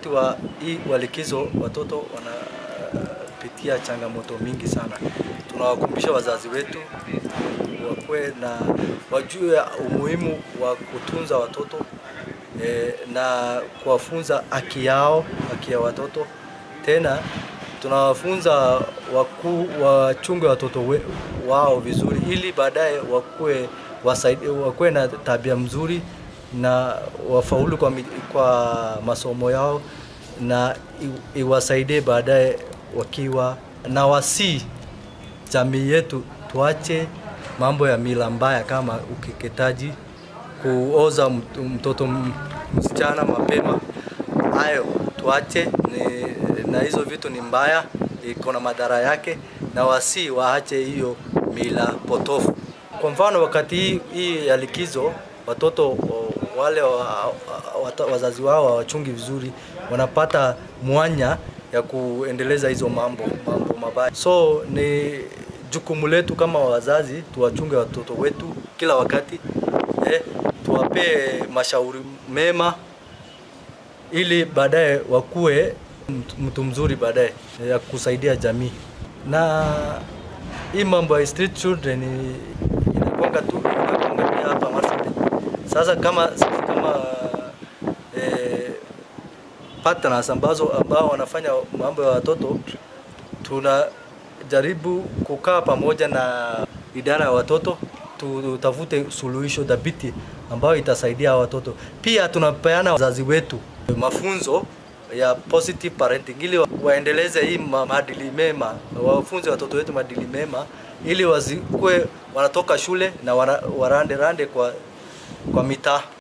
wa hii walikizo watoto wanapitia changamoto mingi sana. Tunawakumbusha wazazi wetu wakuwe na wajue umuhimu wa kutunza watoto e, na kuwafunza haki yao, haki ya watoto. Tena tunawafunza wakuu wachunge watoto we, wao vizuri, ili baadaye wakuwe wasaidi, wakuwe na tabia mzuri na wafaulu kwa, mi- kwa masomo yao na i- iwasaidie baadaye wakiwa na wasii jamii yetu tuache mambo ya mila mbaya kama ukeketaji, kuoza mt- mtoto m- msichana mapema. Hayo tuache ni, na hizo vitu ni mbaya, iko na madhara yake, na wasi waache hiyo mila potofu. Kwa mfano wakati hii, hii ya likizo watoto o, wale wa, wa, wazazi wao hawachungi vizuri, wanapata mwanya ya kuendeleza hizo mambo mambo mabaya. So ni jukumu letu kama wazazi tuwachunge watoto wetu kila wakati eh, tuwapee mashauri mema ili baadaye wakuwe mtu- mtu mzuri baadaye ya kusaidia jamii. Na hii mambo ya street children ni- inakwanga tu inakwanga pia hapa Marsabit. Sasa kama sisi kama eh, partners ambazo ambao wanafanya mambo ya watoto tunajaribu kukaa pamoja na idara ya watoto tutafute suluhisho dhabiti ambayo itasaidia hawa watoto. Pia tunapeana wazazi wetu mafunzo ya positive parenting ili wa- waendeleze hii ma- maadili mema, wafunze watoto wetu maadili mema ili wasikue wanatoka shule na wana- warande rande kwa, kwa mitaa.